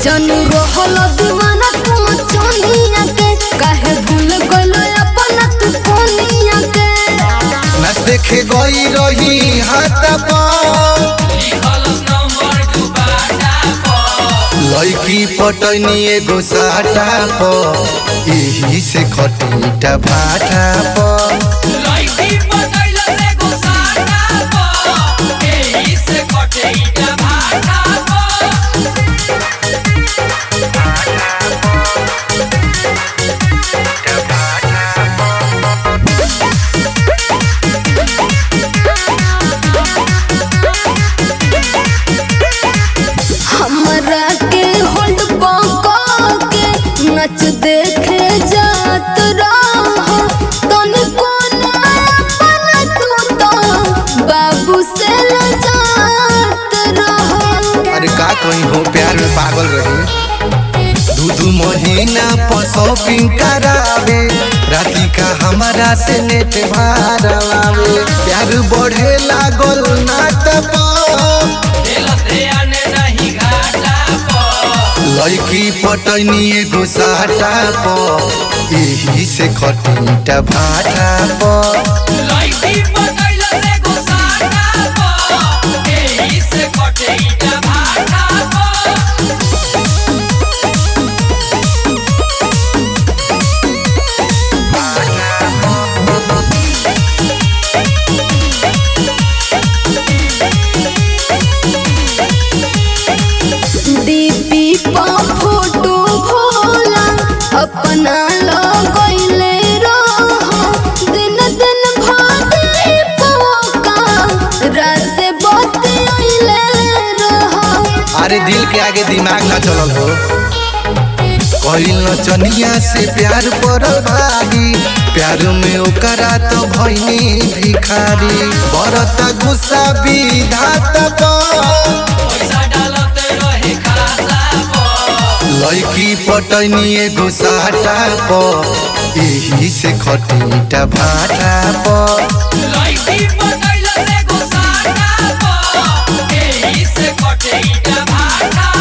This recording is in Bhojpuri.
जानू रहल दीवाना तुम चनिया के काहे भूल गइलो अपना तू कोनिया के न देखे गई रही हाथ पर लड़की पटनी एगो साटा पर यही से खटीटा भाटा पर हमरा के होल्ड पका के नच देखे जात रह तनी कोना अपना तू तो बाबू से लजात रह अरे का कहीं हो प्यार में पागल रही दू दू महीना पर शॉपिंग करावे राती का हमारा से नेट भरवावे प्यार बढ़े लागल नाट पर लड़की पटनी एगो साटा पर यही से खटीटा भाटा पर डीपी पा फोटो भोला अपना लगैले रह दिन दिन भादे पोका रात बतियाइले रह अरे दिल के आगे दिमाग ना चलल हो कहिल नचनिया से प्यार पड़ल भागी प्यार में ओकरा तो भैनी भिखारी बरता गुस्सा विधाता पर लड़की पटनी एगो साटा पर यही से खटीटा भाटा पर Hey,